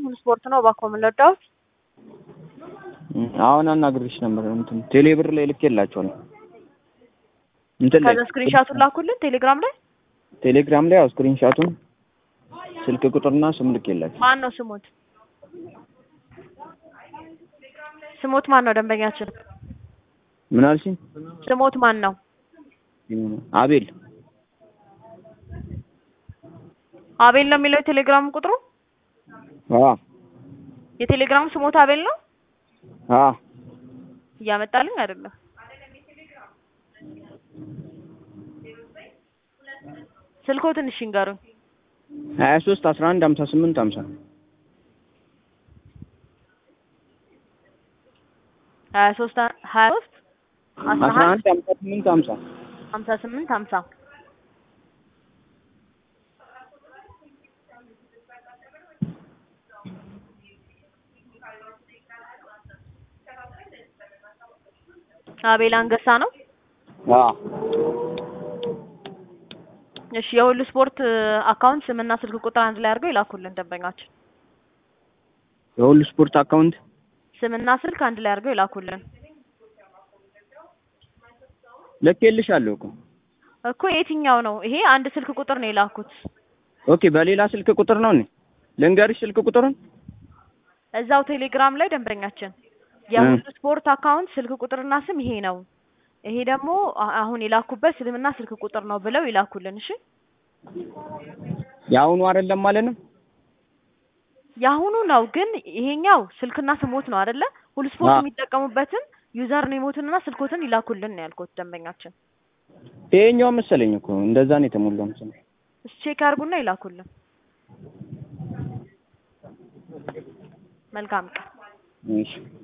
ሙሉ ስፖርት ነው። እባክዎ ምን ልርዳዎት? አሁን አናግሬሽ ነበር እንትን ቴሌብር ላይ ልኬላቸዋለሁ። እንትን ላይ ከዛ ስክሪንሻቱን ላኩልን ቴሌግራም ላይ። ቴሌግራም ላይ ያው ስክሪንሻቱን ስልክ ቁጥርና ስም ልኬላቸው። ማን ነው ስሞት? ስሞት ማን ነው ደንበኛችን? ምን አልሽኝ? ስሞት ማን ነው? አቤል አቤል ነው የሚለው የቴሌግራም ቁጥሩ። አ የቴሌግራም ስሞት አቤል ነው። አ እያመጣልኝ አይደለም። ስልኮ ትንሽ ይንገሩኝ። ሀያ ሶስት አስራ አንድ ሀምሳ ስምንት ሀምሳ ሀያ ሶስት ሀያ ሶስት አስራ አስራ አንድ አንድ ሀምሳ ስምንት ሀምሳ ሀምሳ ስምንት ሀምሳ አቤል አንገሳ ነው። አ እሺ የሁሉ ስፖርት አካውንት ስምና ስልክ ቁጥር አንድ ላይ አድርገው ይላኩልን ደንበኛችን። የሁሉ ስፖርት አካውንት ስምና ስልክ አንድ ላይ አድርገው ይላኩልን። ልኬልሻለሁ እኮ እኮ የትኛው ነው ይሄ? አንድ ስልክ ቁጥር ነው የላኩት። ኦኬ በሌላ ስልክ ቁጥር ነው እኔ ልንገርሽ ስልክ ቁጥሩን እዛው ቴሌግራም ላይ ደንበኛችን የሁሉ ስፖርት አካውንት ስልክ ቁጥርና ስም ይሄ ነው፣ ይሄ ደግሞ አ- አሁን የላኩበት ስምና ስልክ ቁጥር ነው ብለው ይላኩልን። እሺ የአሁኑ አይደለም ማለት ነው የአሁኑ ነው ግን ይሄኛው ስልክና ስሞት ነው አይደለ? ሁሉ ስፖርት አዎ። የሚጠቀሙበትን ዩዘር ኔሞትንና ስልኮትን ይላኩልን ነው ያልኩት ደንበኛችን። ይሄኛው መሰለኝ እኮ እንደዛ ነው የተሞላው መሰለኝ እሺ ቼክ አድርጉና ይላኩልን። መልካም ቀን። እሺ